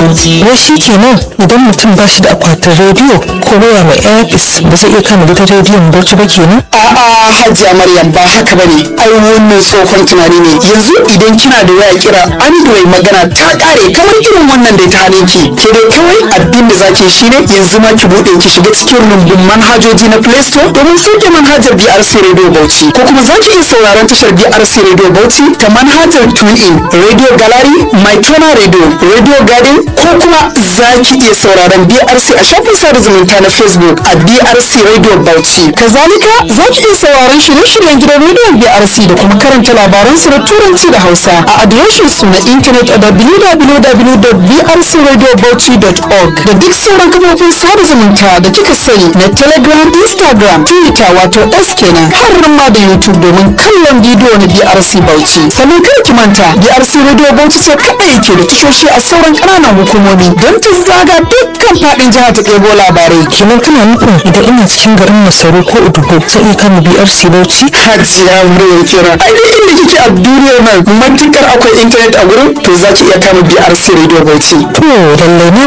wai shi kenan idan mutum ba shi da akwatin rediyo ko waya mai airpis ba zai iya kama gidan rediyon bauchi ba kenan a'a hajiya maryam ba haka bane ai wannan tsohon tunani ne yanzu idan kina da waya kira android magana ta kare kamar irin wannan da ta hane ki ke dai kawai abin da zaki shine yanzu ma ki bude ki shiga cikin rumbun manhajoji na play store domin sauke manhajar brc radio bauchi ko kuma zaki iya sauraron tashar brc radio bauchi ta manhajar tunein radio gallery my tona radio radio garden ko kuma zaki iya sauraron brc a shafin sada zumunta na facebook a brc radio bauchi kazalika zaki iya sauraron shirye-shiryen gidan rediyon brc da kuma karanta labaran su na turanci da hausa a adireshin su na intanet a www.brcradiobauchi.org da duk sauran kafofin sada zumunta da kika sani na telegram instagram twitter wato s kenan har ma da youtube domin kallon bidiyo na brc bauchi sannan kada ki manta brc radio bauchi ce kaɗai ke da tashoshi a sauran ƙananan hukumomi don ta zaga dukkan faɗin jihar ta ɗebo labarai kenan kana nufin idan ina cikin garin masaru ko udugo zai iya kama brc bauchi hajiya muryar kira ai duk inda kike a duniyar nan matukar akwai intanet a gurin to za ki iya kama brc radio bauchi to lallai na